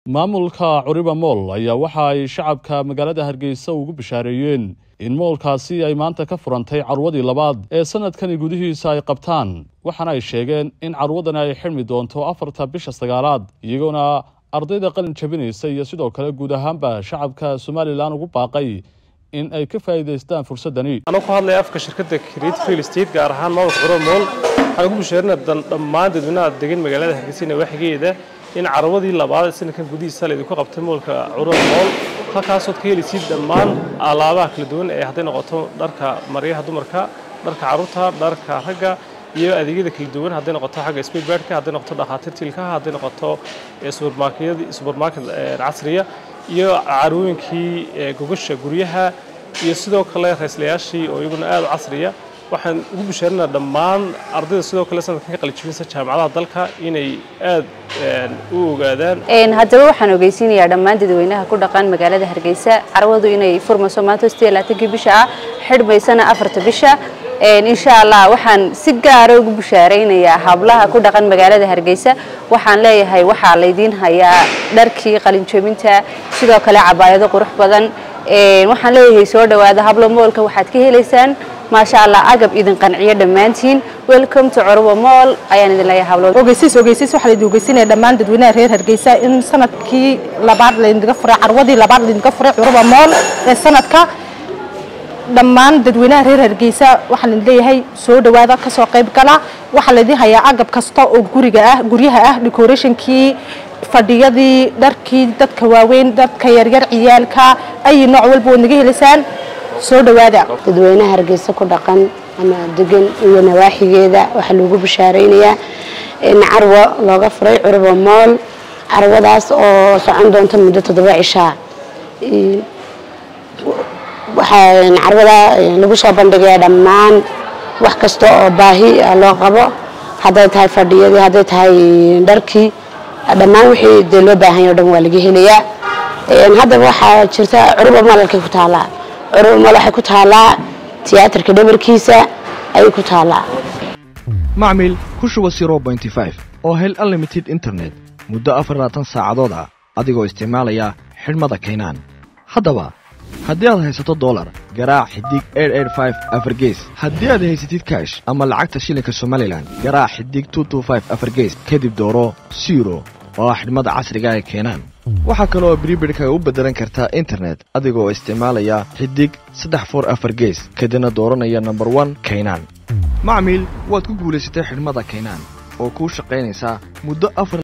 maamulka curiba mool ayaa waxa ay shacabka magaalada hargeysa ugu bishaareeyeen in moolkaasi ay maanta ka furantay carwadii labaad ee sanadkani gudihiisa ay qabtaan waxaana ay sheegeen in carwadani ay xidhmi doonto afarta bisha sagaalaad iyagoona ardayda qalin jabinaysa iyo sidoo kale guud ahaanba shacabka somalilan ugu baaqay in ay ka faa'iidaystaan fursadani anuu ku hadlaya afka shirkadda creative real estate gaar ahaan maamulka curiba mool waxaan ugu bishaarinaa dhammaan dadweynaha degan magaalada hargeysa nawaaxigeeda in carwadii labaad sanadkan gudihiisa laydinku qabtay moolka curiba mool halkaasood ka helaysid dhammaan alaabaha kala duwan ee hadday noqoto dharka maryaha dumarka dharka carruurta dharka ragga iyo adeegyada kala duwan hadday noqoto xagga speedbadka hadday noqoto dhakhaatiirta ilkaha hadday noqoto subermarket casriya iyo carwooyinkii gogasha guryaha iyo sidoo kale rayslayaashii oo iyaguna aad u casriya waxaan ugu bishaarinaa dhammaan ardayda sidoo kale sanadkan ka qalijibinsa jaamacadaha dalka inay aad u ogaadaan haddaba waxaan ogeysiinayaa dhammaan dadweynaha ku dhaqan magaalada hargeysa carwadu inay furmayso maanta sideed labaatankii bisha ah xidhmaysana afarta bisha insha allah waxaan si gaara ugu bishaaraynayaa hablaha ku dhaqan magaalada hargeysa waxaan leeyahay waxaa laydiin hayaa dharkii qalinjabinta sidoo kale cabaayado qurux badan waxaan leeyahay soo dhawaada hablo moolka waxaad ka helaysaan maasha allah agab idin qanciyo dhammaantiin welcome to curbo mool ayaan idin leeyahay hablo ogeysiis ogeysiis waxaa laydin ogeysinaya dhammaan dadweynaha reer hargeysa in sanadkii labaad laydinka furay carwadii labaad laydinka furay curbo mool ee sanadka dhammaan dadweynaha reer hargeysa waxaa laydin leeyahay soo dhawaada kasoo qayb gala waxaa laydin hayaa agab kasta oo guriga ah guryaha ah decorationkii fadhiyadii dharkii dadka waaweyn dadka yaryar ciyaalka ay nooc walba waad naga helaysaan soo dhawaada dadweynaha hargeysa ku dhaqan ama degan iyo nawaaxigeeda waxaa loogu bishaaraynayaa in carwo looga furay curba mool carwadaas oo socon doonta muddo toddoba cishaa waxaa carwada lagu soo bandhigayaa dhammaan wax kasta oo baahi loo qabo hadday tahay fadhiyadii hadday tahay dharkii dhammaan wixii dee loo baahanya o dhan waa laga helayaa haddaba waxaa jirta curba mool halkay ku taalaa curba mool waxay ku taalaa tiyaatarka dhabarkiisa ayay ku taalaa macmil ku shuba oo hel unlimited internet muddo afarlabaatan saacadood ah adigoo isticmaalaya xidhmada kaynaan haddaba haddii aad haysato dolar garaac xidig afargees haddii aad haysatid kaash ama lacagta shilinka somalilan garaac xidig afargees kadib dooro siro oo ah xidhmada casriga ee keenaan waxaa kaleoo bribidhkaga u beddelan kartaa internet adigoo isticmaalaya xidig saddex for afar gees kadibna dooranaya nomber one kaynaan macmiil waad ku guulaysatay xidhmada kaynaan oo kuu shaqaynaysaa muddo afar